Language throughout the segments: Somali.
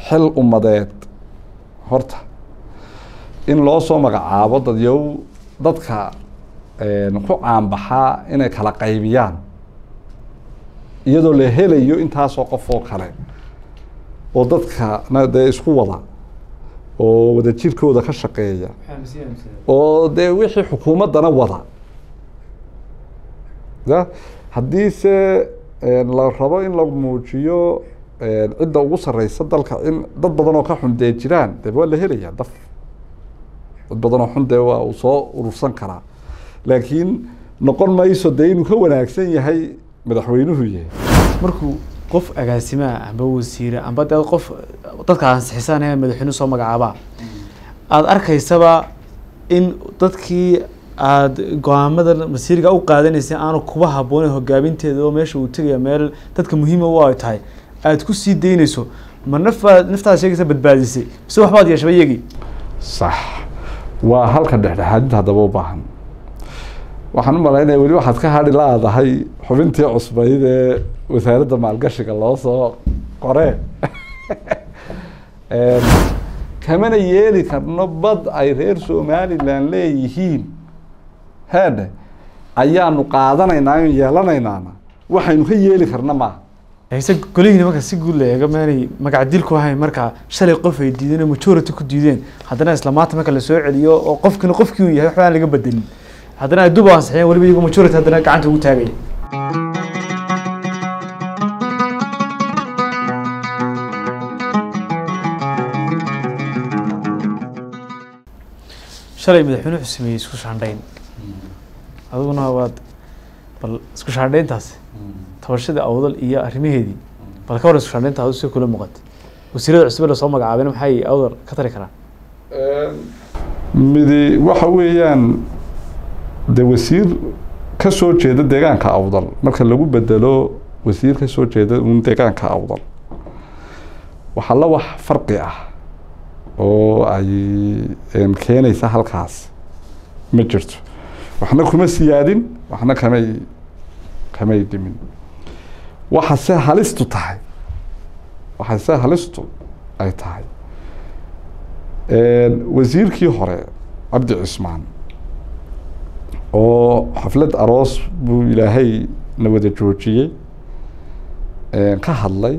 xil ummadeed horta in loo soo magacaabo dadyow dadka ku caanbaxaa inay kala qaybiyaan iyadoo la helayo intaasoo qof oo kale oo dadkana dee isku wada oo wada jirkooda ka shaqeeya oo dee wixii xukuumaddana wada ya haddii se la rabo in la muujiyo cidda ugu sareysa dalka in dad badan oo ka xun dee jiraan de waa la helaya daf dad badan oo xun dee waa uu soo urursan karaa laakiin noqon mayso dee inuu ka wanaagsan yahay madaxweynuhu yahay markuu qof agaasimaa amba wasiire amba dee qof dadka ansixisaan ee madaxweynuhu soo magacaabaa aada arkaysaba in dadkii aada go-aamada masiiriga u qaadanaysay aanu kuba habbooneyn hogaaminteeda oo meesha uu tegaya meel dadka muhiima u ay tahay aada ku sii daynayso ma nafbaad naftaada sheegaysa badbaadisay mise waxbaad yeeshaba iyagii sax waa halka dhexdhexaadinta haddaba u baahan waxaan u malaynaya weli waxaad ka hadhi laadahay xubintii cusbayd ee wasaaradda maalgashiga loo soo qoree kamana yeeli karno bad ay reer somalilan leeyihiin heedhe ayaanu qaadanaynaa in yeelanaynaana waxaynu ka yeeli karna maaha ise golihiina marka si guud la eego maanay magac dil ku ahayn marka shalay qof ay diideen oo majority ku diideen haddana isla maanta marka lasoo celiyo oo qofkina qofkii uu yahay waxba aan laga bedelin haddana ay dub ansixiyeen weliba iyagoo majority haddana gacanta ugu taagaya shalay madaxweyne wuxuu sameeyey isku shaandhayn adiguna waad bal isku shaandhayntaasi tabashadii awdal iyo arrimaheedii bal ka war isku shaandhaynta adu si kula muuqata wasiirada cusube lasoo magacaabeen maxay awdal ka tari karaan midi waxa weeyaan de wasiir ka soo jeeda deegaanka awdal marka lagu bedelo wasiir ka soo jeeda un deegaanka awdal waxaa la wax farqi ah oo ay keenaysa halkaas ma jirto waxna kuma siyaadin waxna kamay kamay dhimin waxa se halistu tahay waxa se halistu ay tahay wasiirkii hore cabdi cismaan oo xaflad aroos buu ilaahay na wada joojiyey ka hadlay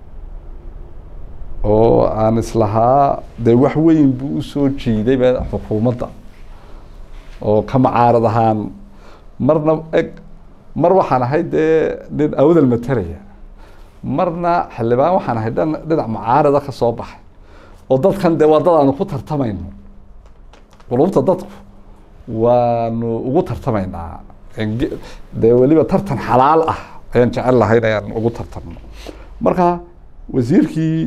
oo aan islahaa dee wax weyn buu usoo jiidayba xukuumadda oo ka macaarad ahaan marna eg mar waxaan ahay dee nin awdal mataraya marna xildhibaan waxaan ahay dhan dhinac macaarada ka soo baxay oo dadkan dee waa dad aanu ku tartamayno qulubta dadku waanu ugu tartamaynaa dee weliba tartan xalaal ah ayaan jecel lahayn ayaan ugu tartamno marka wasiirkii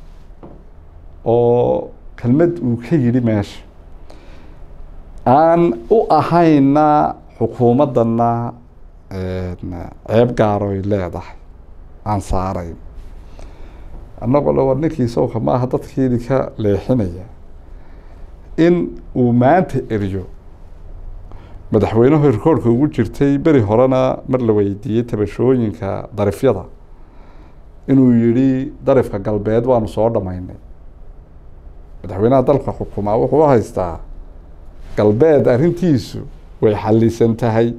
oo kelmad uu ka yidhi meesha aan u ahayna xukuumaddana ceeb gaaroy leedahay aan saarayn annagoo le war ninkii sawka ma aha dadkiidi ka leexinaya in uu maanta eriyo madaxweynuhu rikoorka ugu jirtay beri horena mar la weydiiyey tabashooyinka darifyada inuu yidhi darifka galbeed waanu soo dhamaynay madaxweynaha dalka xukumaa wuxuu haystaa galbeed arrintiisu way xalisan tahay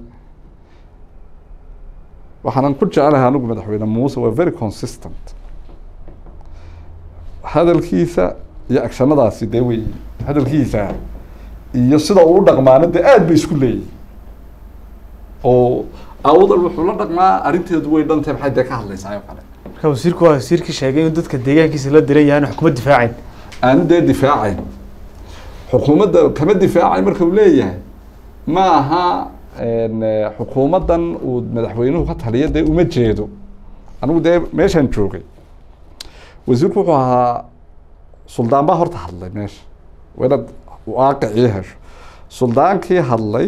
waxaanan ku jecelahay anigu madaxweyne muuse waa very consistent hadalkiisa iyo agshanadaasi dee wey hadalkiisa iyo sida uu u dhaqmaana dee aada bay isku leeyihin oo awdal wuxuu la dhaqmaa arrinteedu way dhantay maxay dee ka hadlaysaa oo kale marka wasiirku waa wasiirkii sheegay inuu dadka deegaankiisa la diran yahay xukuma difaacayn aan dee difaacayn xukuumadda kama difaacay marka uu leeyahay ma aha xukuumaddan uu madaxweynuhu ka taliya dee uma jeedo anigu dee meeshaan joogay wasiirku wuxuu ahaa suldaan baa horta hadlay meesha waa inaad waaqicii hesho suldaankii hadlay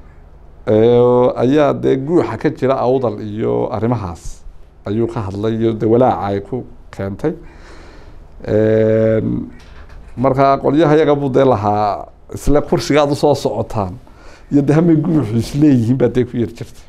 ayaa dee guuxa ka jira awdal iyo arrimahaas ayuu ka hadlay iyo de walaaca ay ku keentay markaa qolyaha yaga buu dee lahaa isle kursigaad usoo socotaan iyo de hamay guuxu isleeyihiin baa dee ku yar jirta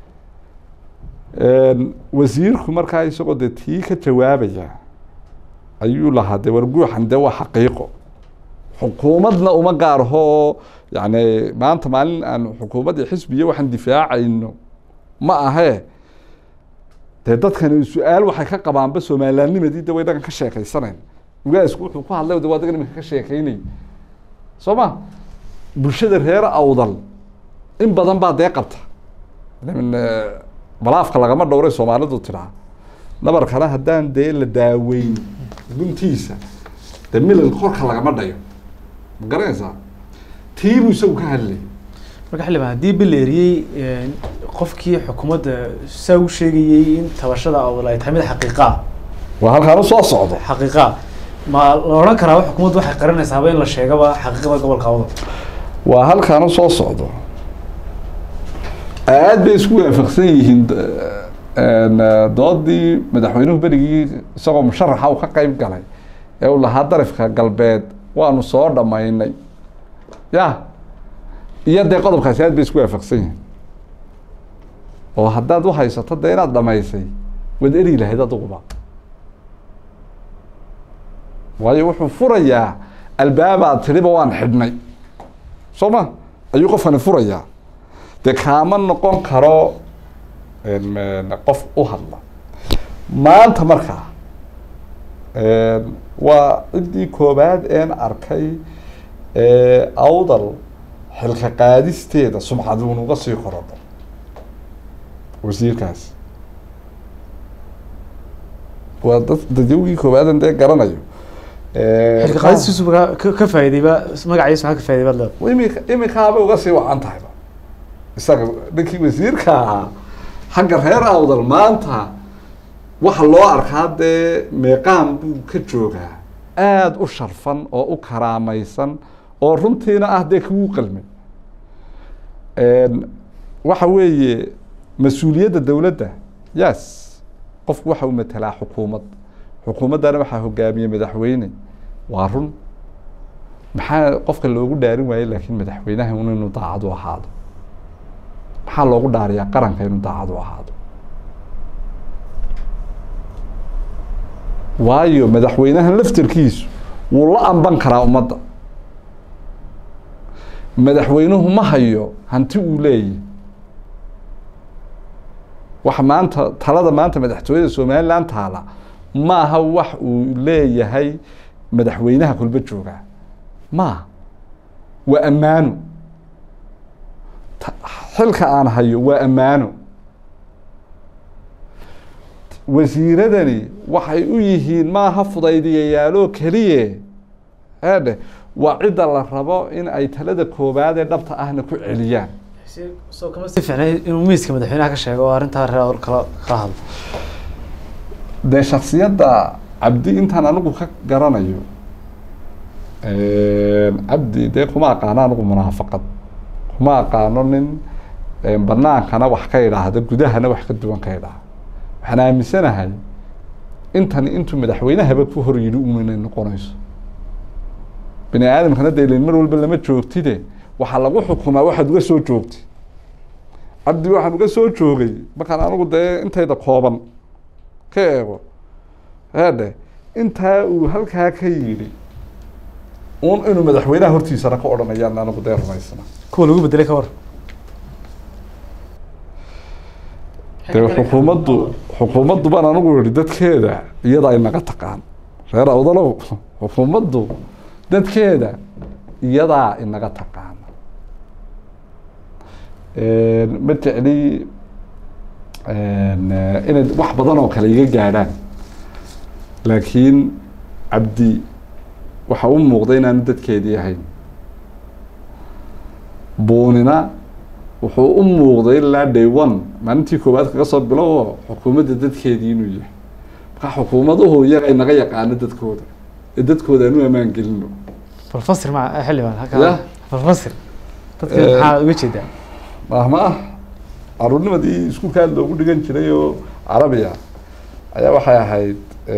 wasiirku markaa isagoo dee tii ka jawaabaya ayuu lahaa dee warguuxan dee waa xaqiiqo xukuumadna uma gaarho yani maanta maalin aan xukuumadda xisbiya waxaan difaacayno ma ahee dee dadkani su-aal waxay ka qabaanba soomalilaanimadii de way dhagan ka sheekeysanayn ugaasku wuxuu ku hadlay de waa dagan iminka ka sheekeynay soo ma bulshada reer awdal in badan baa dee qabta min balaafka lagama dhowray soomaalidu tiraa nabarkana haddaan dee la daaweyn guntiisa dee milal korka lagama dhayo ma garanaysaa tiibuu isagu ka hadlay marka xildhibaan haddii bil la eriyey qofkii xukuumadda saa u sheegayey in tabashada awdal ay tahay mid xaqiiqa ah waa halkaan u soo socdo xaqiiqa ah ma la odhan karaa xukuumaddu waxay qarinaysaaba in la sheegaba xaqiiqada gobolka awdal waa halkaan u soo socdo aad bay isku waafaqsan yihiin doodii madaxweynuhu berigii isagoo musharaxa uu ka qeyb galay ee uu lahaa darifka galbeed waanu soo dhammaynay ya iyo dee qodobkaasi aad bay isku waafaqsan yihiin oo haddaad u haysato dee inaad dhamaysay waad eri lahayd aduguba waayo wuxuu furayaa albaabaad tiriba waan xidhnay soo ma ayuu qofkani furayaa dee kaama noqon karo qof u hadla maanta markaa waa ciddii koobaad een arkay awdal xilka qaadisteeda sumcaduunuga sii korodho wasiirkaas waa dad dadyawgii koobaadan dee garanayo xilka qaadistiisu ka ka faa'iidayba magaciisa maxaa ka faa'iday baad leedahay imika imikaabay uga sii wacan tahayba isaga ninkii wasiirka ahaa xagga reer awdal maanta waxa loo arkaa dee meeqaan buu ka joogaa aada u sharfan oo u karaamaysan oo runtiina ah dee kugu qalmay waxa weeye mas-uuliyadda dowladda yes qofku waxa uu matelaa xukuumad xukuumaddana waxaa hogaamiyey madaxweyne waa run maxaa qofka loogu dhaarin waayey laakiin madaxweynaha un inuu daacad u ahaado maxaa loogu dhaariyaa qaranka inuu daacad u ahaado waayo madaxweynahan laftarkiisu wuu la amban karaa ummadda madaxweynuhu ma hayo hanti uu leeyahy waxa maanta talada maanta madaxtooyada somalilan taala ma aha wax uu leeyahay madaxweynaha kulba joogaa maaha waa ammaano xilka aan hayo waa ammaano wasiiradani waxay u yihiin maaha fudaydiyayaaloo keliye eedhe waa cidda la rabo in ay talada koobaad ee dhabta ahna ku celiyaan soo kama si fiicnay inuu miiska madaxweynaha ka sheego oo arrintaa reer kala kala hadlo dee shaksiyadda cabdi intaan anigu ka garanayo cabdi dee kuma aqaano anigu munaafaqad kuma aqaano nin banaankana wax ka idhaahda gudahana wax ka duwan ka idhaahda waxaan aaminsanahay intani intuu madaxweynahaba ku hor yidhi un inay noqonayso bini aadamkana dee ilin mar walba lama joogtide waxaa lagu xukumaa waxaad uga soo joogtay cabdi waxaan uga soo joogay markaan anigu dee intayda kooban ka eego eedhe intaa uu halkaa ka yidhi un inuu madaxweynaha hortiisana ka odhanayaan anigu dee rumaysna kuwa lagu bedelay ka war dee xukuumaddu xukuumaddu baan anigu yihi dadkeeda iyada ay naga taqaan reer awdalow xukuumaddu dadkeeda iyadaa inaga taqaana ma jecli inay wax badan oo kale iga gaadhaan laakiin cabdi waxa u muuqda inaanu dadkeedii ahayn buunina wuxuu u muuqday ilaa day one maalintii koowaad kaga soo bilowo xukuumadda dadkeedii inuu yahay marka xukuumaduhu iyaga inaga yaqaano dadkooda ee dadkooda aanu ammaan gelino falfasir ma xildhibaan Ya. halkaa falfasir dadka Eh, maxaa uga jeedaa mahma ah caruurnimadii iskuulkaad loogu dhigan jiray oo carabiya ayaa waxay ahayd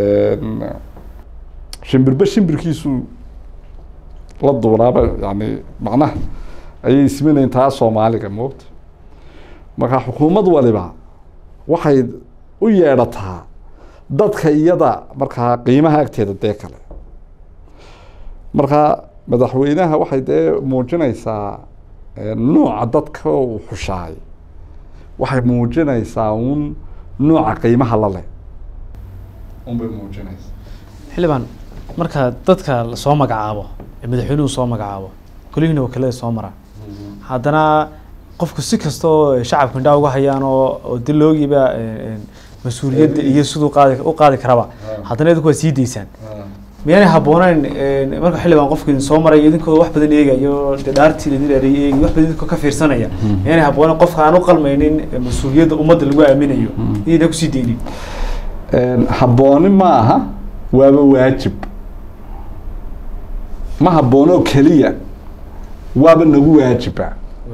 shimbirba shimbirkiisu la duunaaba yani macnaha ayay isminayn taa soomaaliga moogta marka xukuumad waliba waxay u yeedhataa dadka iyada markaa qiimaha agteeda dee kale marka madaxweynaha waxay dee muujinaysaa nuuca dadka uu xushaay waxay muujinaysaa un nuuca qiimaha la leh unbay muujinaysaa xildhibaan marka dadka lasoo magacaabo ee madaxweynuhu soo magacaabo golihiina wakiilada soo mara haddana qofku si kasta oo shacabku indhaa uga hayaan oo oo diloogiiba mas-uuliyadda iyo siduu qaadi u qaadi karaba haddana idinku waa sii daysaan miyaanay habbooneyn marka xildhibaan qofku idin soo maraya idinkoo wax badan eegayo dee dhaartii idin dheereeyay eegi wax badan idinkoo ka fiirsanaya miyaanay habbooneyn qofka aan u qalmaynin mas-uuliyadda ummadda lagu aaminayo idina kusii deynin habbooni ma aha waaba waajib ma habboonoo keliya waaba nagu waajiba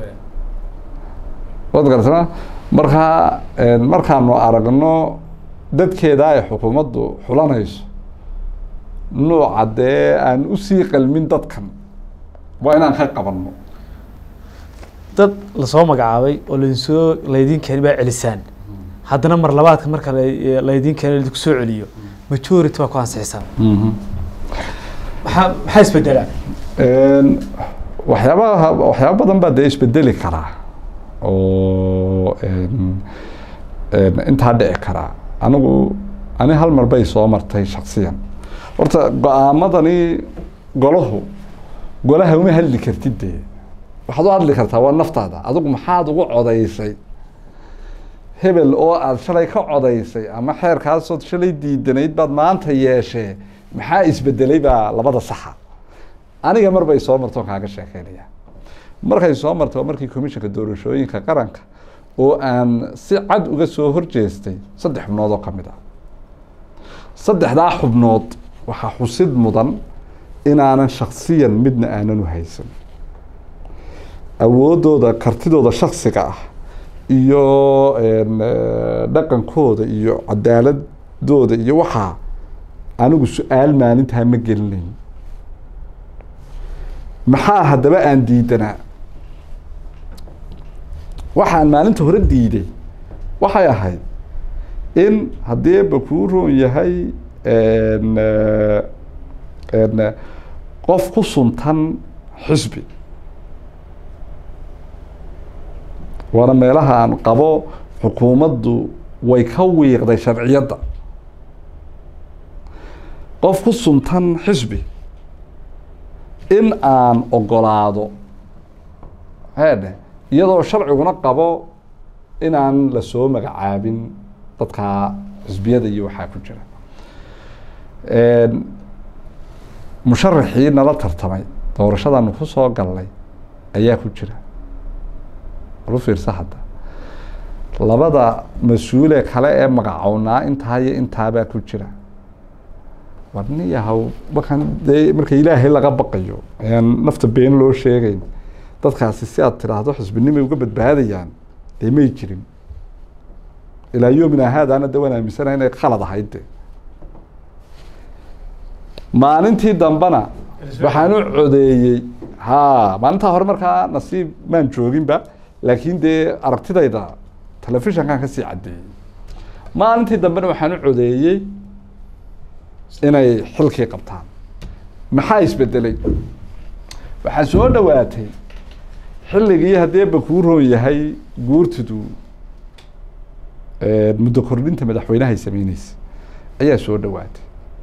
waad garatama markaa markaanu aragno dadkeeda ay xukuumaddu xulanayso nuuca dee aan usii qalmin dadkan waa inaan ka qabanno dad lasoo magacaabay oo lainsoo laydin keeni baa celisaan haddana mar labaadka marka la- laydin keeno laidinku soo celiyo majority baa ku ansixisaan maxaa maxaa isbedelaa waxyaabaha waxyaaba badan baa dee isbedeli karaa oo intaa dhici karaa anigu ani hal mar bay soo martay shaksiyan horta go-aamadani golahu golaha uma hadli kartid dee waxaad u hadli kartaa waa naftaada adigu maxaad ugu codaysay hebel oo aada shalay ka codaysay ama xeerkaasood shalay diidanayd baad maanta yeeshee maxaa isbedelay baa labada saxa aniga mar bay soo marto kaaga sheekeynaya markay soo martay waa markii commissionka doorashooyinka qaranka oo aan si cad uga soo horjeestay saddex xubnood oo kamid ah saddexdaa xubnood waxaa xusid mudan inaanan shaksiyan midna aanan u haysan awoodooda kartidooda shaksiga ah iyo dhaqankooda iyo cadaaladooda iyo waxaa anigu su-aal maalintaa ma gelinayn maxaa haddaba aan diidanaa waxaan maalinta hore diiday waxay ahayd in haddii ba kuu roon yahay qof ku suntan xisbi waana meelaha aan qabo xukuumaddu way ka wiiqday sharciyadda qof ku suntan xisbi in aan ogolaado heedhe iyadoo sharciguna qabo inaan lasoo magacaabin dadkaa xisbiyada iyo waxaa ku jira musharaxii nala tartamay doorashadaanu ku soo galnay ayaa ku jira lu fiirsa hadda labada mas-uule kale ee magacownaa intaa iyo intaabaa ku jira war nin yahow markaan dee marka ilaahay laga baqayo ayaan nafta been loo sheegeyn dadkaasi si aad tiraahdo xisbinimay uga badbaadayaan dee may jirin ilaa yoomina haadaana de waan aaminsanaha inay khalad ahayd de maalintii dambena waxaan u codeeyey ha maalintaa hore markaa nasiib maan jooginba laakiin dee aragtidayda telefishankan kasii caddeeyey maalintii dambena waxaan u codeeyey inay xilkii qabtaan maxaa isbedelay waxaa soo dhowaatay xilligii haddii ba kuu roon yahay guurtidu muddo kordhinta madaxweynaha ay sameyneysa ayaa soo dhowaatay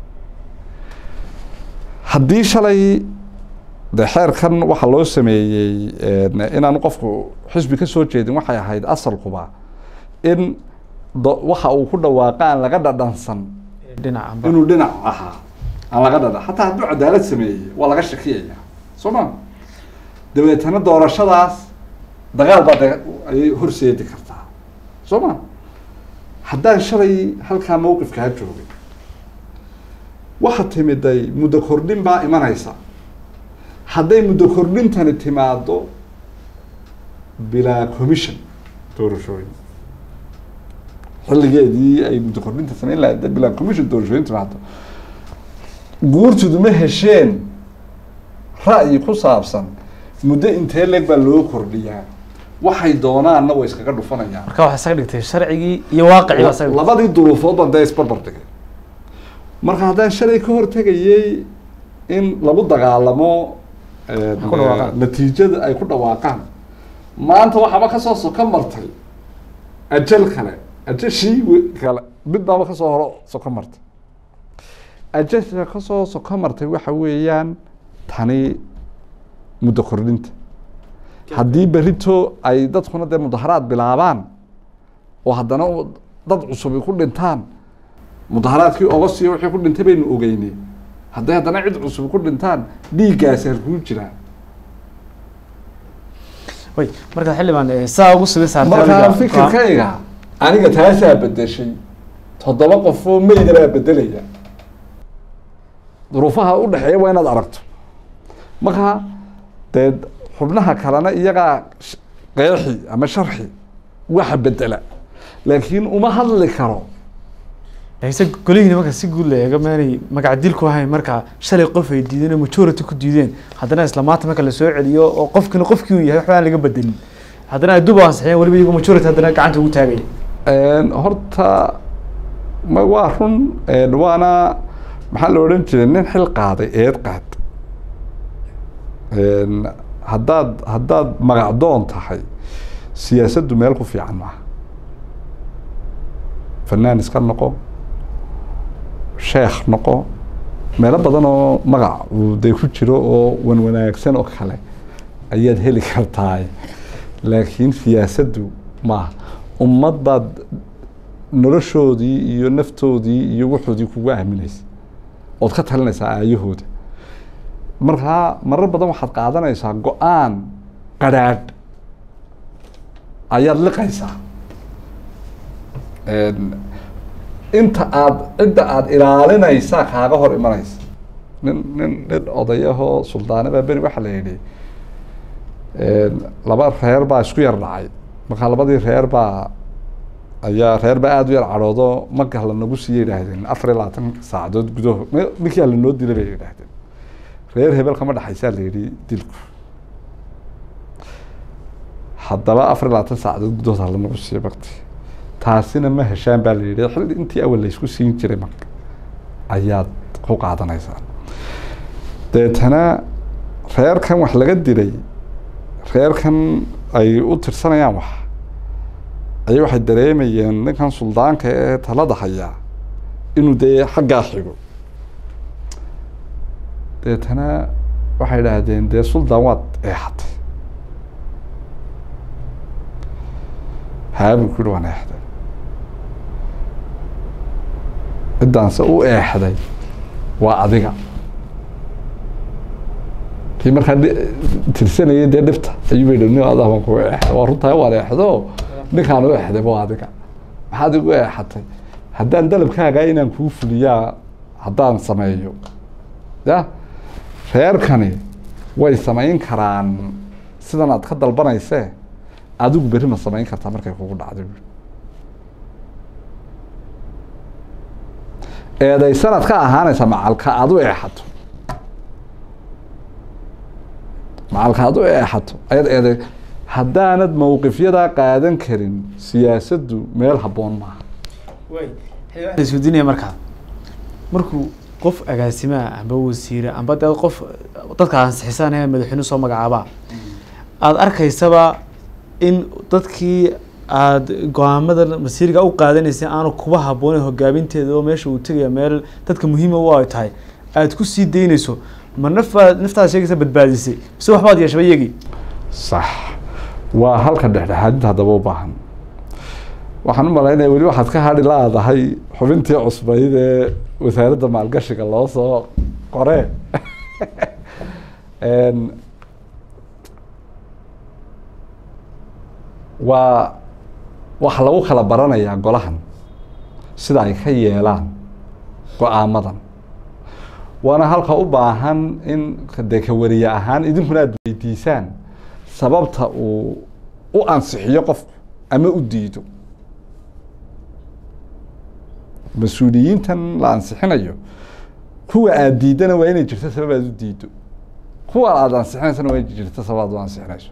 haddii shalay de xeerkan waxaa loo sameeyey inaan qofku xisbi ka soo jeedin waxay ahayd asalkuba in waxa uu ku dhawaaqa aan laga dhadhansan dhinaca inuu dhinac ahaa aan laga dhadhan xataa hadduu cadaalad sameeyey waa laga shakiyaya soo ma dabeetana doorashadaas dagaal baa de ayay horseedi kartaa soo ma haddaan shalay halkaa mawqifkaa joogay waxa timiday muddo kordhin baa imanaysa hadday muddo kordhintani timaado bilaa commission doorashooyin xilligeedii ay muddo kordhinta sameyn lahayd hadday bilaa commission doorashooyin timaado guurtidu ma hesheen ra'yi ku saabsan muddo intee leeg baa loo kordhiyaa waxay doonaanna way iskaga dhufanayaan marka waxaa isaga dhigtay sharcigii iyo waaqicii baa isaga dhigtay labadii duruufood baan dee isbarbar dhigay marka haddaan shalay ka hortegayey in lagu dagaalamo ku dhawaaqaan. natiijada ay ku dhawaaqaan maanta waxaaba kasoo soko martay ajal kale ajashii we- kale midbaaba kasoo horo soko martay ajasha kasoo soko martay waxa weeyaan tani muddo kordhinta haddii berito ay dadkuna dee mudaharaad bilaabaan oo haddana u- dad cusubi ku dhintaan mudaharaadkii ogosiyo wixii ku dhintay baynu ogeynay hadday haddana cid cusub ku dhintaan dhiiggaasi halkuu jiraa way marka xildhibaan eh, saa ugu sugan saartay markaa adiga- fikirkayga aniga taasaa bedeshay toddoba qof oo meyda baa bedelaya duruufaha u dhexeeya waa inaad aragto markaa dee xubnaha kalena iyagaa sh- qeexi ama sharxi waxa bedela laakiin uma hadli karo hayse golihiina marka si guud la eego maanay magac dil ku ahayn marka shalay qof ay diideen oo majority ku diideen haddana isla maanta marka lasoo celiyo oo qofkina qofkii uu yahay waxba aan laga bedelin haddana ay dub ansixiyeen weliba iyago majority haddana gacanta ugu taagaya Een, horta ma waa run een, waana maxaa la odhan jiray nin xil qaaday eed qaad Een, haddaad haddaad magacdoon tahay siyaasaddu meel ku fiican maaha fanaan iska noqo sheekh noqo meelo badan oo magac uu dee ku jiro oo wan wanaagsan oo kale ayaad heli kartaa laakiin siyaasaddu maaha ummad baad noloshoodii iyo naftoodii iyo wuxoodii kugu aaminaysa ood ka talinaysaa aayahooda markaa marar badan waxaad qaadanaysaa go-aan qadhaadh ayaad liqaysaa Een, inta aad cidda aada ilaalinaysaa kaaga hor imanaysa nin nin nin odayahoo suldaane baa beri waxaa la yidhi een, laba reer baa isku yar dhacay markaa labadii reer baa ayaa reer baa aada u yar cadhoodo marka lanagu siiya yidhaahdeen afar iyo labaatan saacadood gudaho m- ninkii lanoo dilay bay yidhaahdeen reer hebel kama dhexaysaa la yidhi dilku haddaba afar iyo labaatan saacadood gudahood ha lanagu siiya bakti taasina ma heshaan baa la yidhi xilli intii awal laysku siin jiray marka ayaad ku qaadanaysaa deetana reerkan wax laga dilay reerkan ay u tirsanayaan wax ayay waxay dareemayeen ninkan suldaanka ee talada hayaa inuu dee xaggaa xigo deetana waxay idhaahdeen dee suldaan waad eexatay haabuu ku yihi waan eexday ciddaanse u eexday waa adiga kii markaa dhi- tirsanayay dee dhibta ayuu bay nin adaa baan kugu eexday waa runtaa waan eexdo ninkaan u eexday waa adiga maxaad igu eexatay haddaan dalabkaagaa inaan kuu fuliyaa haddaan sameeyo ya reerkani way samayn karaan sidan aad ka dalbanaysee adigu berri ma samayn kartaa markay kugu dhacdo buuri eedaysanaad ka ahaanaysaa macalka aad u eexato macalka aad u eexato ayaad eeday haddaanad mowqifyadaa qaadan karin siyaasaddu meel habboon maaha isweydiinaya markaa markuu qof agaasimaha amba wasiire amba dee qof dadka ansixisanaya madaxweyne soo magacaabaa aada arkaysaba in dadkii aada go-aamada masiiriga u qaadanaysay aanu kuba habboonin hogaaminteeda oo meesha uu tegaya meel dadka muhiima u ay tahay aada ku sii daynayso ma nafbaad naftaada sheegaysa badbaadisay mise waxbaad yeeshaba iyagii sax waa halka dhexdhexaadinta haddaba u baahan waxaan u malaynaya weli waxaad ka hadhi laadahay xubintii cusbayd ee wasaaradda maalgashiga loo soo qoree Een, waa waxa lagu kala baranayaa golahan sida ay ka yeelaan go-aamadan waana halka u baahan in dee ka wariye ahaan idinkuna aad weydiisaan sababta uu u ansixiyo qofku ama u diido mas-uuliyiintan la ansixinayo kuwa aada diidana waa inay jirto sabab aad u diido kuwa aada ansixinaysana waa inay jirto sabab aad u ansixinayso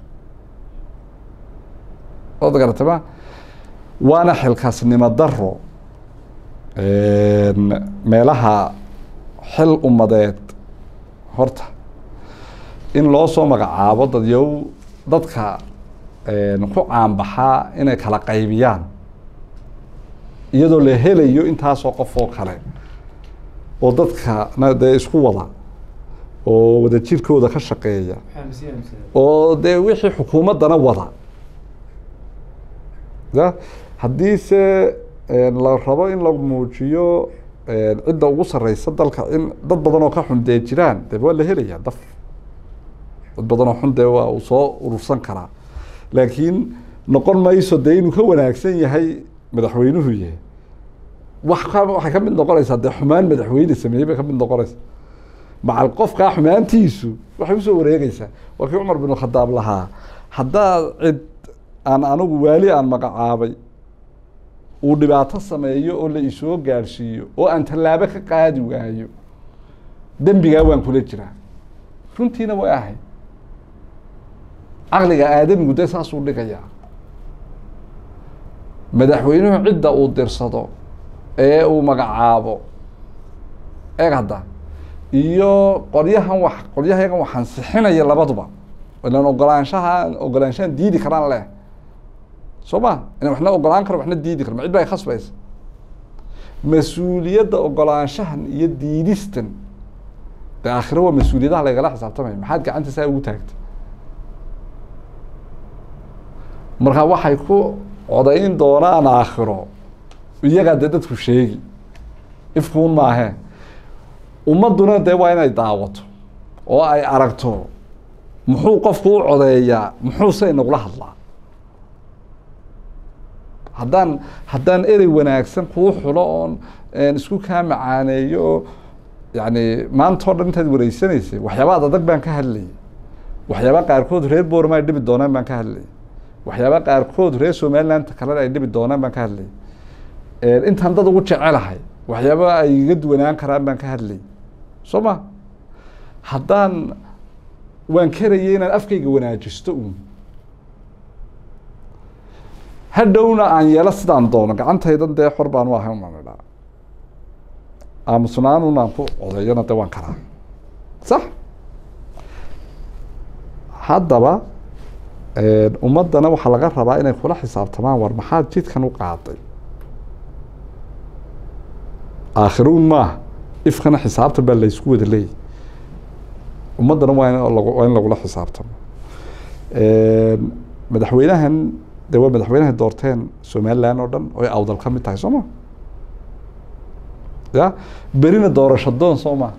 waad garatay ma waana xilkaasnimo daro meelaha xil ummadeed horta in loo soo magacaabo dadyow dadka ku caanbaxaa inay kala qaybiyaan iyadoo la helayo intaasoo qof oo kale oo dadkana dee isku wada oo wada jirkooda ka shaqeeya oo dee wixii xukuumaddana wada ya haddii se la rabo in la muujiyo cidda ugu sareysa dalka in dad badan oo ka xun dee jiraan de waa la helaya daf dad badan oo xun dee waa uu soo urursan karaa laakiin noqon mayso dee inuu ka wanaagsan yahay madaxweynuhu yahay wax ka waxay ka mid noqonaysaa dee xumaan madaxweyne sameeyey bay ka mid noqonaysaa macal qofkaa xumaantiisu waxay usoo wareegeysaa waa kii cumar bin khadaab lahaa haddaad cid aan anigu waali aan magacaabay uu dhibaato sameeyo oo la isoo gaadhsiiyo oo aan tallaabo ka qaadi waayo dembigaa waan kula jiraa runtiina way ahayd caqliga aadamigu dee saasuu dhigayaa madaxweynuhu cidda uu dirsado ee uu magacaabo eeg hadda iyo qolyahan wax qolyahayagan wax ansixinaya labaduba ilan ogolaanshaha ogolaanshahan diidi karaan leh soo ma ina waxna ogolaan karo waxna diidi karo ma cid ba ay khasbaysa mas-uuliyadda ogolaanshahan iyo diidistan de aakhiro waa mas-uuliyadaha lagala xisaabtamaya maxaad gacanta saa ugu taagtay marka waxay ku codayn doonaan aakhiro iyagaa dee dadku sheegi ifkuun maahe ummadduna dee waa inay daawato oo ay aragto muxuu qofku u codeeyaa muxuuse inagula hadlaa haddaan haddaan erey wanaagsan kuu xulo oon isku kaa macaaneeyo oo yani maanta o dhan intaad wareysanaysay waxyaabaad adag baan ka hadlayay waxyaaba qaarkood reer boorma ay dhibi doonaan baan ka hadlayay waxyaaba qaarkood reer somaliland kalena ay dhibi doonaan baan ka hadlayay intaan dad ugu jecelahay waxyaaba ay iga duwanaan karaan baan ka hadlayay soo ma haddaan waan karayay inaan afkayga wanaajisto uun hadhowna aan yeelo sidaan doono gacantaydan dee xor baan u ahay umaan idhaa aamusnaanun aan ku codeeyana de waan karaa sax haddaba ummaddana waxaa laga rabaa inay kula xisaabtamaan war maxaad jidkan u qaaday aakhiruun maaha ifkana xisaabtan baa laysku wada leeyahy ummaddana waa in waa in lagula xisaabtamo madaxweynahan de waa madaxweynaha doorteen somaliland oo dhan oy awdal ka mid tahay soo ma ya berina doorasho doon soo ma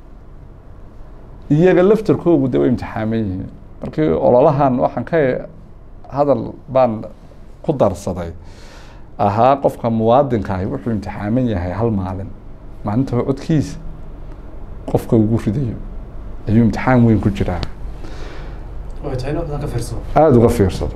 iyaga laftarkoogu de way imtixaaman yihiin markii ololahan waxaan ka hadal baan ku darsaday ahaa qofka muwaadinka ahi wuxuu imtixaaman yahay hal maalin maalinta codkiisa qofka ugu ridayo ayuu imtixaan weyn ku jiraa aada uga fiirsado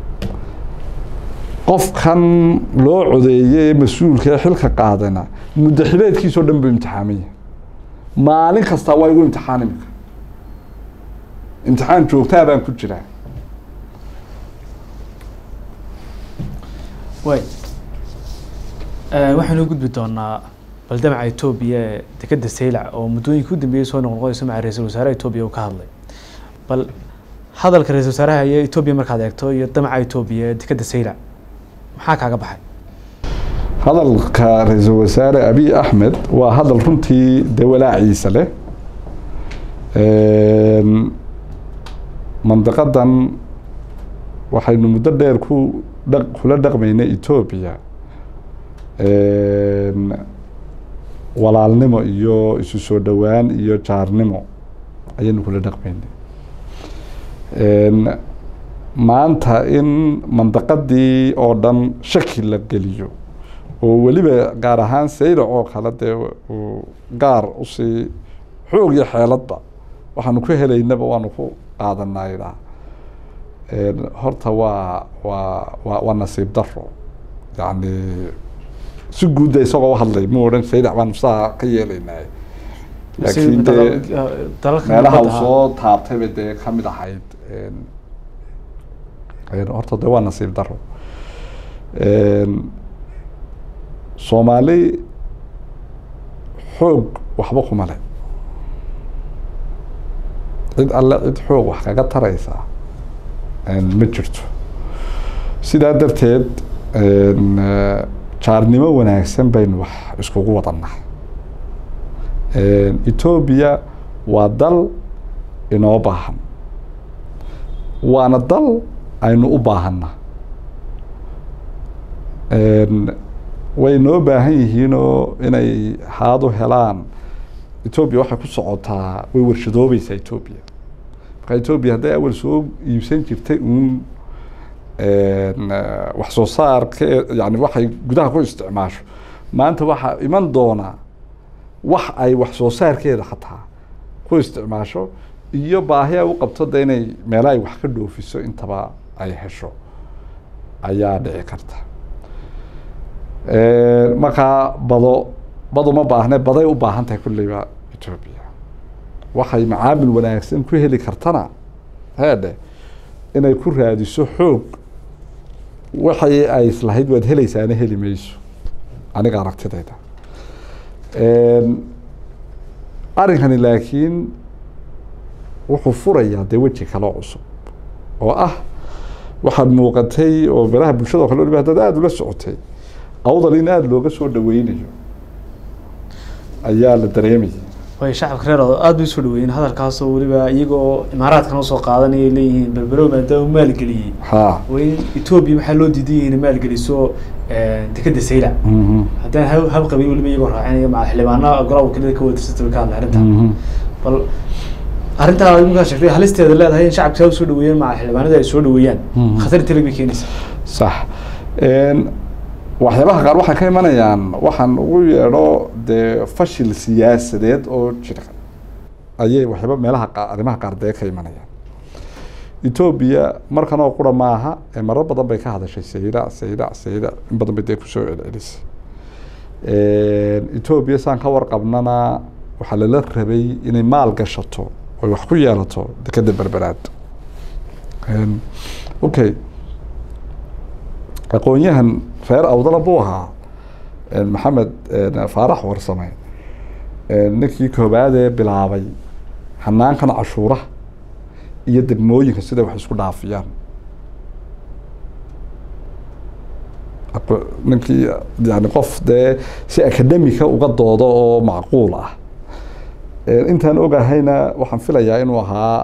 qofkan loo codeeye ee mas-uulka ee xilka qaadana muddo xileedkiisao dhan buu imtixaaman yahay maalin kastaa waa igu imtixaan imika imtixaan joogtaa baan ku jiraa way waxaynu gudbi doonaa baldamaca etoobiya ee dekeda saylac oo muddooyinka u dambeeyey soo noqnoqonayso maca ra-iisul wasaaraha etoobiya uu ka hadlay bal hadalka ra-isul wasaaraha iyo etoobiya markaad eegto iyo damaca etoobiya ee dekeda saylac maxaa kaaga baxay hadalka ra-iisul wasaare abiy axmed waa hadal runtii dee walaaciisa leh mandiqadan waxaynu muddo dheer ku dha kula dhaqmaynay etoobiya walaalnimo iyo isu soo dhowaan iyo jaarnimo ayaynu kula dhaqmaynay maanta in mandaqadii oo dhan shaki la geliyo oo weliba gaar ahaan saylac oo kale dee uu gaar usii xoog iyo xeeladba waxaanu ku helaynaba waanu ku qaadanaydaa horta waa waa waa waa nasiib daro yani si guudda isagoo uhadlay mu odhan saylac baanu saa ka yeelaynay laakiin dee meelaha uu soo taabtayba dee kamid ahayd horta de waa nasiib daro soomaali xoog waxba kuma le cid alle cid xoog wax kaga taraysaa ma jirto sidaa darteed jaarnimo wanaagsan baynu wax iskugu wadannahay etoobiya waa dal inoo baahan waana dal aynu u baahanna way noo baahan yihiinoo inay haadu helaan etoobiya waxay ku socotaa way warshadoobaysaa etoobiya marka etoobiya hadday awal soo iibsan jirtay uun wax soo saarka yani waxay gudaha ku isticmaasho maanta waxaa iman doonaa wax ay wax soo saarkeeda xataa ku isticmaasho iyo baahi ay u qabto de inay meela ay wax ka dhoofiso intaba ay hesho ayaa dhici karta markaa bado bado ma baahne baday u baahan tahay kulleyba etoobiya waxay macaamil wanaagsan ku heli kartana heedhe inay ku raadiso xoog waxay ay islahayd waad helaysaana heli mayso aniga aragtidayda arrinkani laakiin wuxuu furayaa dee weji kaloo cusub oo ah waxaad muuqatay oo beraha bulshada o kale waliba haddaad aada ula socotay awdal in aada looga soo dhaweynayo ayaa la dareemayay way shacabka reer oo aada bay usoo dhaweeyeen hadalkaasoo weliba iyagoo imaaraadkan usoo qaadanayay leeyihiin berberow maadaama maalgeliyey ha waa in etoobiya waxaa loo diidan yahay inay maalgeliso dekeda sayla haddaan hab hab qabin weliba iyagoo raacinaya maca xildhibaana golaha wakiilada ka wadarsata way ka hadlay arrinta bal arrintaa iminkaa sheegtay halisteeda leedahay in shacabka saa usoo dhaweeyaan maca xildhibaanada ay soo dhaweeyaan khatar inta leg bay keenaysaa sax waxyaabaha qaar waxay ka imanayaan waxaan ugu yeedho dee fashil siyaasadeed oo jira ayay waxyaaba meelaha qa arrimaha qaar dee ka imanayaan etoobiya markan oo qura maaha marar badan bay ka hadashay sayda sayda sayda in badan bay dee kusoo celcelisay etoobiya saan ka warqabnana waxaa lala rabay inay maal gashato oy wax ku yeelato dekeda berberaad okay aqoon-yahan reer awdala buu ahaa maxamed faarax warsame ninkii koobaadee bilaabay hanaankan cashuuraha iyo degmooyinka siday wax isku dhaafiyaan ninkii yani qof dee si academica uga doodo oo macquul ah intaan ogahayna waxaan filayaa inuu ahaa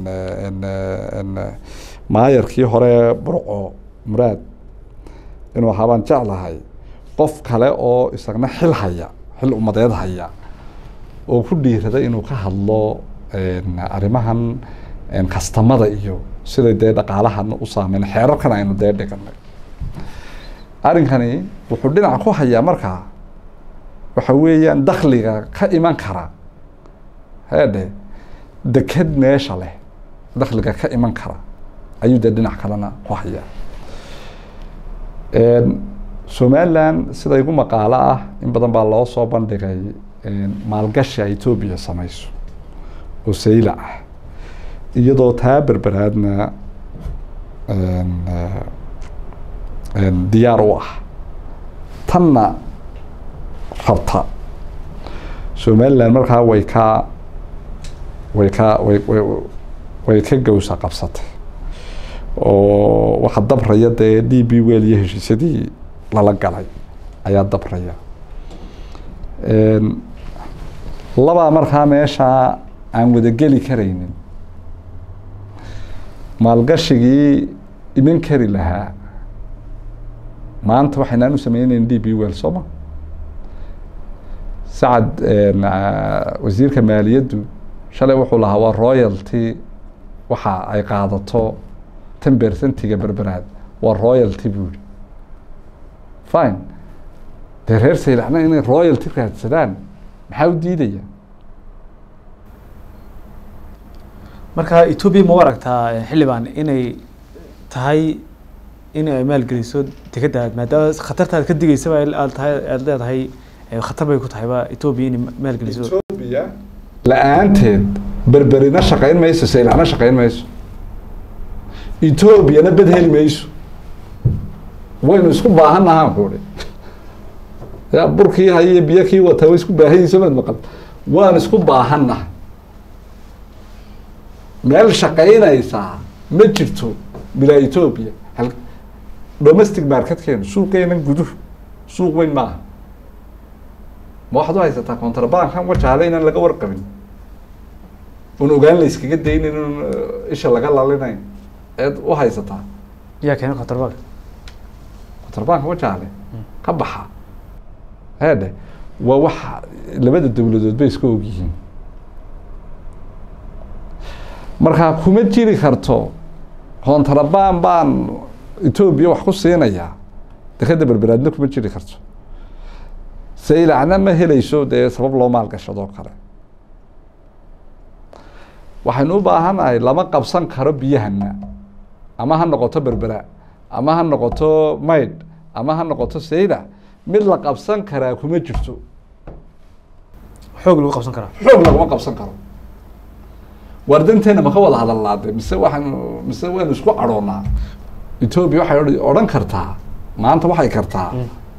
maayarkii hore burco muraad inuu ahaa baan jeclahay qof kale oo isagna xil haya xil umadeed haya oo ku dhiirada inuu ka hadlo arrimahan kastamada iyo siday dee dhaqaalahan u saameyn xeerarkan aynu dee dhiganay arrinkani wuxuu dhinac ku hayaa markaa waxa weeyaan dakliga ka iman kara heedhe deked meesha leh dakliga ka iman kara ayuu dee dhinac kalena ku hayaa somalilan sida igu maqaalo ah in badan baa loo soo bandhigay maalgashi ay etoobiya samayso oo sayla ah iyadoo taa berberaadna diyaar u ah tanna rabta somalilan markaa way ka way ka way way way ka gawsa qabsatay oo waxaa dabraya dee d b wel iyo heshiisyadii lala galay ayaa dabraya labaa markaa meeshaa aan wadageli karaynin maalgashigii iman kari lahaa maanta waxaynaan u sameyneyn d b wel sooma sacad wasiirka maaliyaddu shalay wuxuu lahaa waa royalty waxa ay qaadato ten percentiga berberaad waa royalty buu yihi fine dee reer saylacna inay royalty raadsadaan maxaa u diidaya marka etoobiya ma u aragtaa xildhibaan inay tahay in ay maalgeliso dekadaad maadaama khatartaad ka digeysaba aad tahay aada leedahay khatar bay ku tahayba etoobiya inay maalgeliso etoobiya la-aanteed berberina shaqayn mayso saylacna shaqayn mayso etoobiyana bed heli mayso waynu isku baahan nahaan kuuhi ya burkii hayiyo biyo kii wata way isku baahanyihiin maad maqal waan isku baahanna meel shaqaynaysaa ma jirto bilaa etoobiya hal domestic marketkeenu suuqeenan guduhu suuq weyn maaha ma waxaad u haysataa contrabankan wajaale inaan laga warqabin un ogaan la iskaga daynin un isha laga lalinayn eed u haysataa yaa keena contraband contrabanka wajaale ka baxa eedhe waa wax labada dowladood bay iska ogyihiin markaa kuma jiri karto contraband baan etoobiya wax ku siinayaa dekeda berberaadna kuma jiri karto saylacna ma helayso dee sabab loo maalgashadoo kale waxaynu u baahanahay lama qabsan karo biyahana ama ha noqoto berbera ama ha noqoto maydh ama ha noqoto saylac mid la qabsan karaa kuma jirto xoog lagu qabsan karaa xoog laguma qabsan karo waardanteena ma ka wada hadalnaade mise waxaanu mise waynu isku cadhoonaa etoobiya waxay odh- odhan kartaa maanta waxay kartaa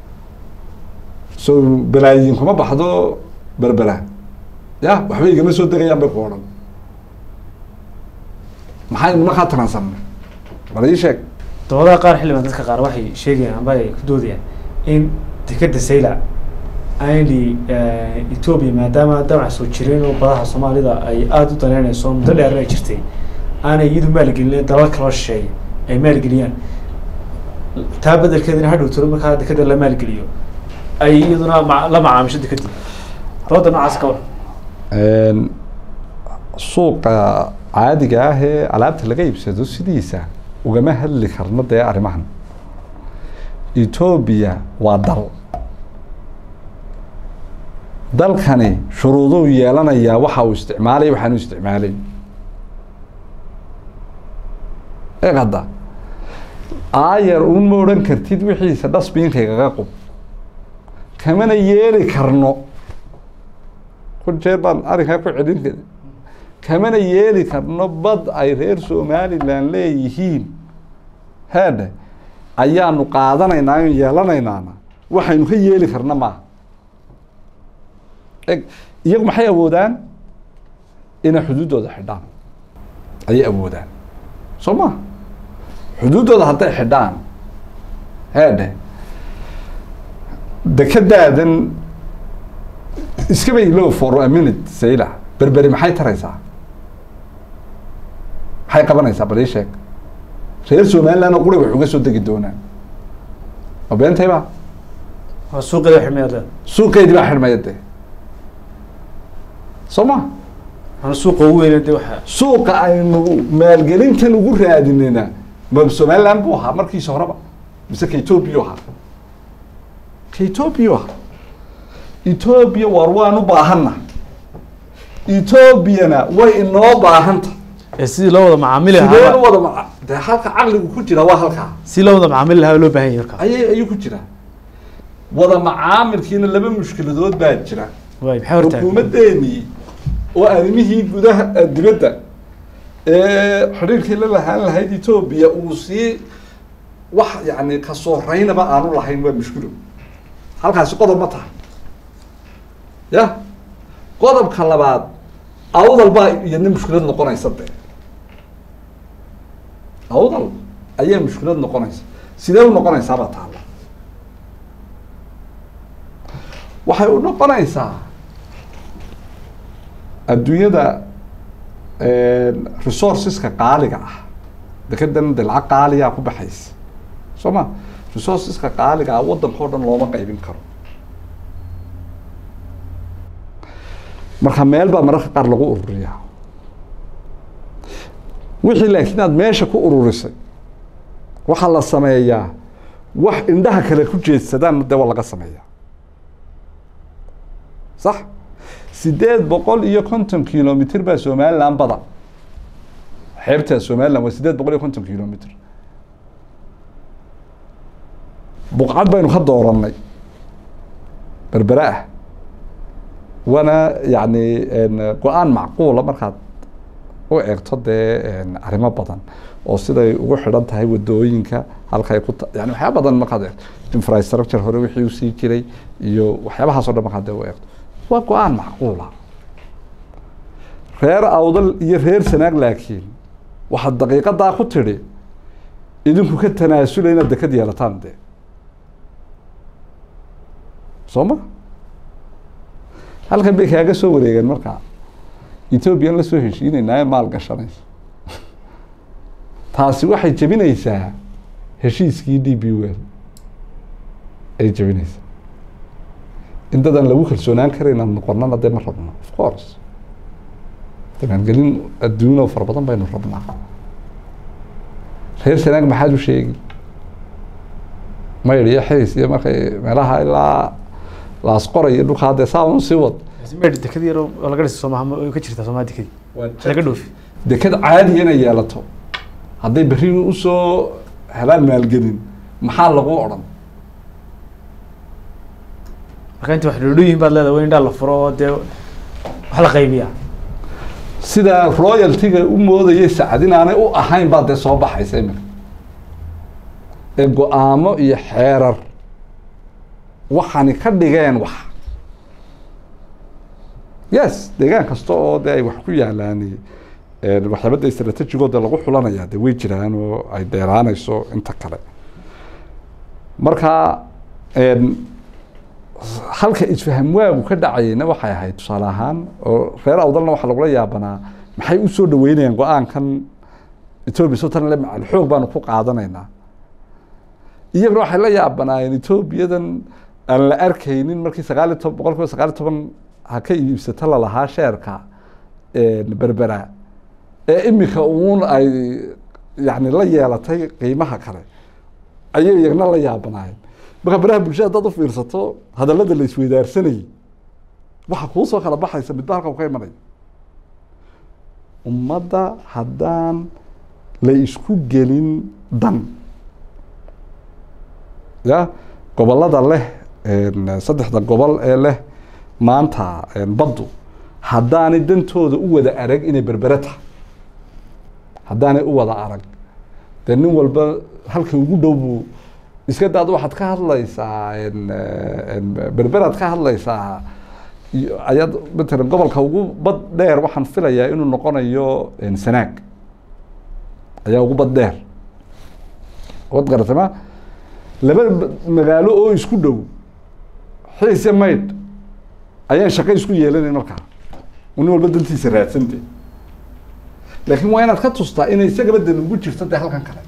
so balaayiin kuma baxdo berbera ya waxba igama soo degayaan bay ku odhan maxaynu markaa taransanay bal ii sheeg doodaha qaar xildhibaan dadka qaar waxay sheegayaan amba ay ku doodayaan in dekeda saylac aynli etoobiya maadaama damac soo jireen oo badaha soomaalida ay aada u daneynayso muddo dheerna ay jirtay aanay iyadu maalgelin dalal kaloo shisheeya ay maalgeliyaan taa bedelkeedina hadhow tiro markaa dekeda la maalgeliyo ay iyaduna ma- la macaamisho dekadii dooda noocaas ka war suuqa caadiga ah ee alaabta laga iibsado sidiisa ugama hadli karno dee arrimahan etoobiya waa dal dalkani shuruuduu yeelanayaa waxa uu isticmaalay waxaanu isticmaalay eeg hadda aayar uun ma odhan kartid wixiisa dhasbiinkaygaga qub kamana yeeli karno kun jeer baan arrinkaa ku celin kara kamana yeeli karno bad ay reer somalilan leeyihiin heedhe ayaanu qaadanaynaa o yeelanaynaana waxaynu ka yeeli karna maaha eg iyagu maxay awoodaan inay xuduuddooda xidhaan ayay awoodaan soo ma xuduuddooda hadday xidhaan heedhe dekedaadan iskaba ilow for a minute sayla berberi maxay taraysaa maxay qabanaysaa bal ii sheeg reer somaliland oo quri wax uga soo degi doonaan ma beentay ba waa suuqeeda xidhmeeda suuqeydii baa xidhmaya dee soo ma ana suuqa ugu weyna de waxa suuqa aynu maalgelintan ugu raadinayna ma somaliland buu ahaa markiisa horeba mise ka etoobiya ahaa ka etoobiya ahaa etoobiya war waan u baahanna etoobiyana way inoo baahanta ee sidii loo wada macaamili sideen u lahaa wada maca dee halka caqligu ku jira waa halkaa si loo wada macaamili lahaa loo baahan yahay markaa ayay ayuu ku jiraa wada macaamilkiina laba mushkiladood baa jira waay maxay hortaagan xukuumaddeenii oo arrimihii gudaha eh, dibadda ee xidhiirkii la lahaan lahayd etoobiya uu sii wax yani kasoo raynaba aanu lahayn waa mushkilo halkaasi qodob ma tahay ya qodobka labaad awdal baa iyadna mushkilad noqonaysa de awdal ayaa mushkilad noqonaysa sidee u noqonaysaabaa taala waxay u noqonaysaa adduunyada resourceska qaaliga ah dekedan de lacag qaaliyaa ku baxaysa soo ma resourceska qaaliga ah waddanka o dhan looma qaybin karo marka meel baa mararka qaar lagu ururiyaa wixii laakiin aad meesha ku ururisay waxaa la sameeyaa wax indhaha kale ku jeedsadaan de waa laga sameeyaa sax sideed boqol iyo konton kilomitr baa somaliland bada xeebta somaliland waa sideed boqol iyo konton kilomitr buqcad baynu ka dooranay berbere ah waana yani go-aan macquula markaad u eegto dee arrimo badan oo siday ugu xidhan tahay wadooyinka halkay ku yani waxyaaba badan markaad eegto infrastructure hore wixii usii jiray iyo waxyaabahaas o dhan markaad dee u eegto waa go-aan macquula reer awdal iyo reer sanaag laakiin waxaad daqiiqadaa ku tidhi idinku ka tanaasulay inaad dekad yeelataan dee soo ma halkan bay kaaga soo wareegeen markaa ethoobiyan la soo heshiinaynae maal gashanayso taasi waxay jebinaysaa heshiiskii d b wel ay jebinaysaa in dadan lagu kalsoonaan karayna noqonana dee ma rabno of course damaangelin adduun oo fara badan baynu rabnaa reer sanaag maxaad u sheegi mayr iyo xiis iyo markay meelaha ilaa laasqora iyo dhulkaa dee saa un sii wad meydh dekad yar oo laga dhisa soomaha ma- ka jirtaa soomaha dekadii laga dhoofi deked caadiya inay yeelato hadday berri usoo helaan maalgelin maxaa lagu odhan marka inta wax dhoodhooyihin baad leedahay waa in indhaa la furo oo dee wax la qaybiyaa sidaa royaltiga u moodayay sacad inaanay u ahayn baa dee soo baxaysa iminka ee go-aamo iyo xeerar waxaani ka dhigeen wax yes deegaan kasta oo dee ay wax ku yaalaan waxyaabada istraatejigooda lagu xulanaya de way jiraan oo ay deeraanayso inta kale marka halka isfaham waagu ka dhacayeyna waxay ahayd tusaale ahaan oo reer awdalna waxaa lagula yaabanaa maxay usoo dhaweynayaan go-aankan etoobiya sotan le macal xoog baanu ku qaadanaynaa iyaguna waxay la yaabanaayeen etoobiyadan aan la arkaynin markii sagaal iyo toban boqol kiiba sagaal iyo toban ha ka iibsata lalahaa sheerka berbera ee imika uun ay yani la yeelatay qiimaha kale ayay iyagna la yaabanaayeen marka baraha bulshada haddaad u fiirsato hadalada la isweydaarsanayay waxa kuu soo kala baxaysa midba halka ka imanaya ummadda haddaan la isku gelin dan ya gobolada leh saddexda gobol ee leh maanta baddu haddaanay dantooda u wada arag inay berbere tahay haddaanay u wada arag dee nin walba halka ugu dhow buu iska daad waxaad ka hadlaysaa berberaad ka hadlaysaa ayaad matalan gobolka ugu bad dheer waxaan filayaa inuu noqonayo sanaag ayaa ugu bad dheer wad garatay ma laba magaalo oo isku dhow xiise maydh ayaan shaqo isku yeelanayn markaa nin walba dantiisa raadsante laakiin waa inaad ka tustaa inay isagaba dan ugu jirto dee halkan kale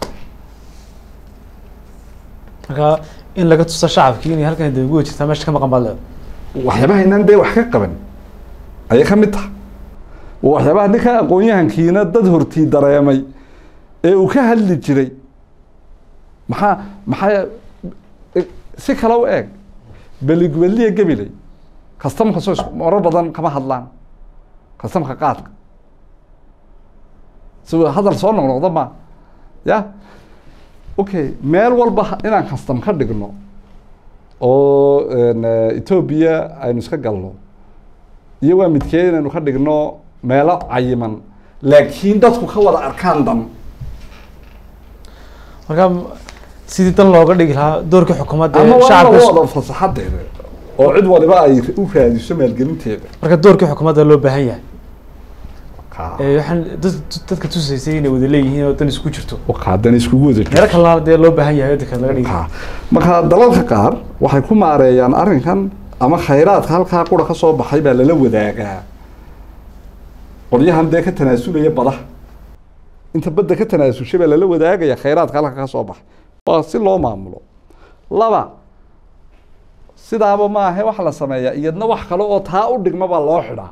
marka in laga tuso shacabkii inay halkan dee ugu jirtaa meesha ka maqan baad leedahay waxyaabaha inaan dee wax ka qaban ayay ka mid tahay waa waxyaabaha ninka aqoon-yahankiina dad hortii dareemay ee uu ka hadli jiray maxaa maxaa si kale u eeg beligweliya gabiley kastamka soo marar badan kama hadlaan kastamka qaadka si hadal soo noqnoqda ma ya okay meel walba inaan kastam ka dhigno oo etoobiya aynu iska galno iyo waa midkee inaynu ka dhigno meelo cayiman laakiin dadku ka wada arkaan dan marka sidii dan looga dhigi lahaa doorkii xukuumadda ama ee waa shacabka lagu wada fasaxadeeda oo cid waliba ay u raadiso maalgelinteeda marka doorkii xukuumadda loo baahan yahay ee waxaan dad- dadka tusaysay inay wada leeyihiin oo dan isku jirto qaadan iskugu wada meelo kalena dee loo baahan yahay oo dekad laga dhigi Ha. marka dalalka qaar waxay ku maareeyaan arrinkan ama khayraadka halkaa qura ka soo baxay baa lala wadaagaa qolyahan dee ka tanaasulaya badaha inta badda ka tanaasushay baa lala wadaagaya khayraadka halka ka soo baxay waa si loo maamulo laba sidaaba maahe waxa la sameeyaa iyadna wax kale oo taa u dhigma baa loo xidhaa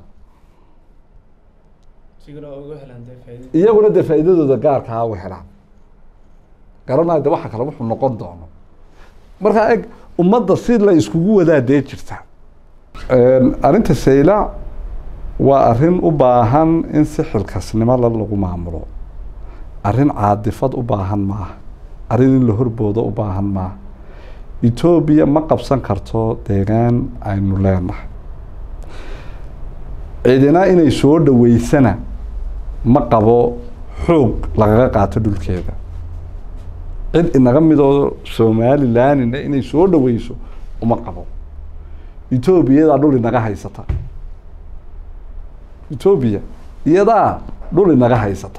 iyaguna dee faa'iidadooda gaarkaa u helaan garanaya de waxa kale wuxuu noqon doono markaa eg ummadda si la iskugu wadaa dee jirta arrinta sayla waa arrin u baahan in si xilkasnimo la lagu maamulo arrin caadifad u baahan maaha arrin in la horboodo u baahan maaha etoobiya ma qabsan karto deegaan aynu leenahay cidina inay soo dhaweysana ma qabo xoog lagaga qaato dhulkeeda cid inaga midoo somalilandina inay soo dhaweyso uma qabo etoobiyadaa dhul inaga haysata etoobiya iyadaa dhul inaga haysata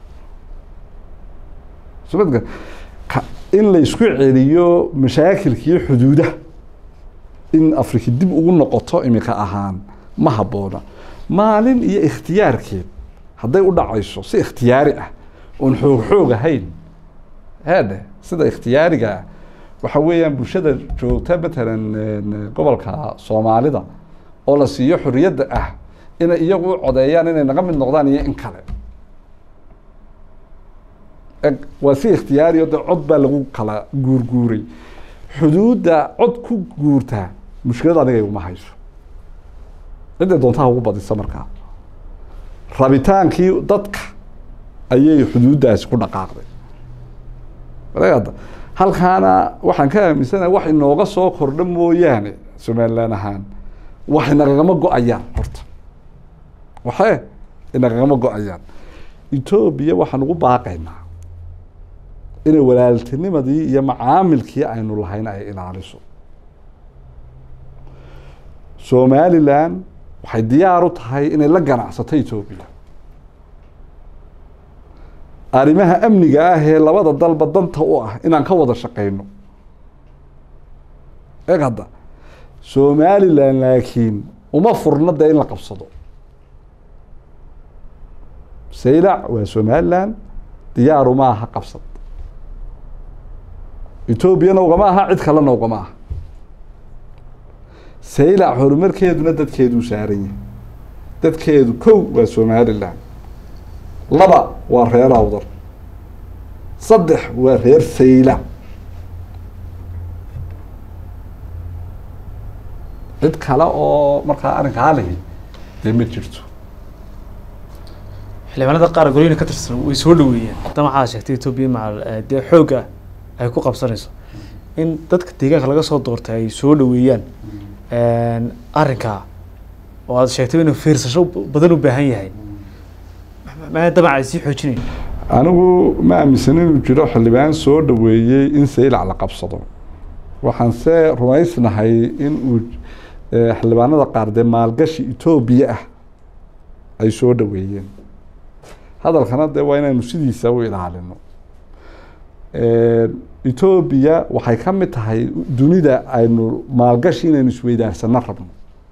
somadka ka in la isku celiyo mashaakilkii xuduudaha in afrika dib ugu noqoto imika ahaan ma habboona maalin iyo ikhtiyaarkeed hadday u dhacayso si ikhtiyaari ah oon xoog xoog ahayn heedhe sida ikhtiyaariga ah waxa weeyaan bulshada joogta matalan gobolka soomaalida oo la siiyo xorriyadda ah inay iyagu u codeeyaan inay naga mid noqdaan iyo in kale eg waa si ikhtiyaari o de cod baa lagu kala guurguuray xuduudda cod ku guurtaa mushkilad aniga iguma hayso cidday doontaha ugu badisa markaa rabitaankii dadka ayay xuduuddaasi ku dhaqaaqday ada halkaana waxaan ka aaminsanahay wax inooga soo kordha mooyaane somalilan ahaan wax inagagama go-ayaan horta waxee inagagama go-ayaan etoobiya waxaan ugu baaqaynaa inay walaaltinimadii iyo macaamilkii aynu lahayn ay ilaaliso somalilan waxay diyaar u tahay inay la ganacsato etoobiya arrimaha amniga ah ee labada dalba danta u ah inaan ka wada shaqeyno eeg hadda somalilan laakiin uma furno dee in la qabsado saylac waa somalilan diyaaru ma aha qabsad etoobiyana ugama aha cid kalena ugama aha saylac horumarkeeduna dadkeeduu saaran yahay dadkeedu kow waa somalilan laba waa reer awdar saddex waa reer saylac cid kale oo markaa arrinkaa lihi dee ma jirto xildhibaanada qaar golina ka tirsan way soo dhaweeyeen haddana waxaa sheegtay etoobiya macal dee xoogga ay ku qabsanayso in dadka deegaanka laga soo doortay ay soo dhaweeyaan arrinkaa oo aad sheegtay inuu fiirsasho badan u baahan yahay maa damac ay sii xoojinayn anigu ma aaminsan inuu jiro xildhibaan soo dhaweeyey in saylac la qabsado waxaan se rumaysnahay in uu xildhibaanada qaar dee maalgashi etoobiya ah ay soo dhaweeyeen hadalkana dee waa inaynu sidiisa u ilaalino etoobiya waxay ka mid tahay dunida aynu maalgashi inaynu isweydaarsano rabno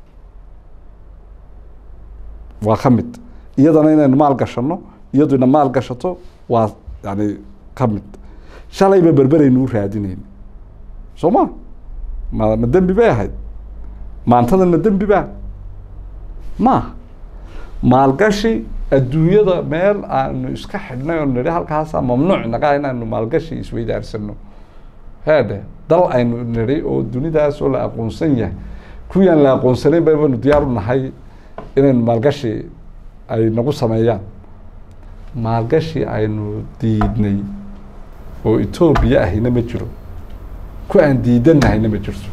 waa ka mid iyadana inaynu maal gashano iyadu ina maal gashato waa yani ka mid shalayba berberaynu u raadinayn soo ma ma ma dembi bay ahayd maantadan ma dembi ba maaha maalgashi adduunyada meel aanu iska xidhnay oo nidhi halkaasa mamnuuc naga inaanu maalgashi isweydaarsano heedhe dal aynu nidhi oo dunidaas oo la aqoonsan yahay kuwiyaan la aqoonsanayn baynu diyaar u nahay inaynu maalgashi ay nagu sameeyaan maalgashi aynu diidnay oo etoobiya ahina ma jiro ku aan diidanahayna ma jirto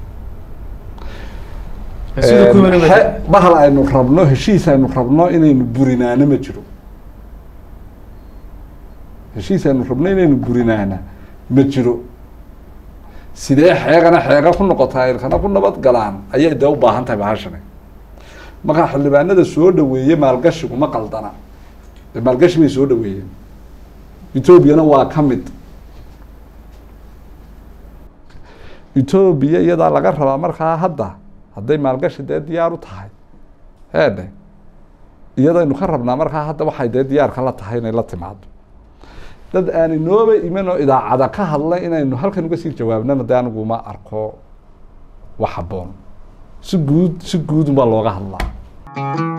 bahal aynu rabno heshiis aynu rabno inaynu burinaana ma jiro heshiis aynu rabno inaynu burinaana ma jiro sidee xeegana xeega ku noqotaa ilkana ku nabad galaan ayay dee u baahan tahay bahashani markaa xildhibaanada soo dhaweeye maalgashigu ma qaldana maalgashi bay soo dhaweeyeen etoobiyana waa ka mid etoobiya iyadaa laga rabaa markaa hadda hadday maalgashi dee diyaar u tahay heedhe iyadaynu ka rabnaa markaa hadda waxay dee diyaarka la tahay inay la timaado dad aan inooba iman oo idaacada ka hadlay inaynu halkan uga sii jawaabnana dee anigu ma arko wax habboon si guud si guud unbaa looga hadlaa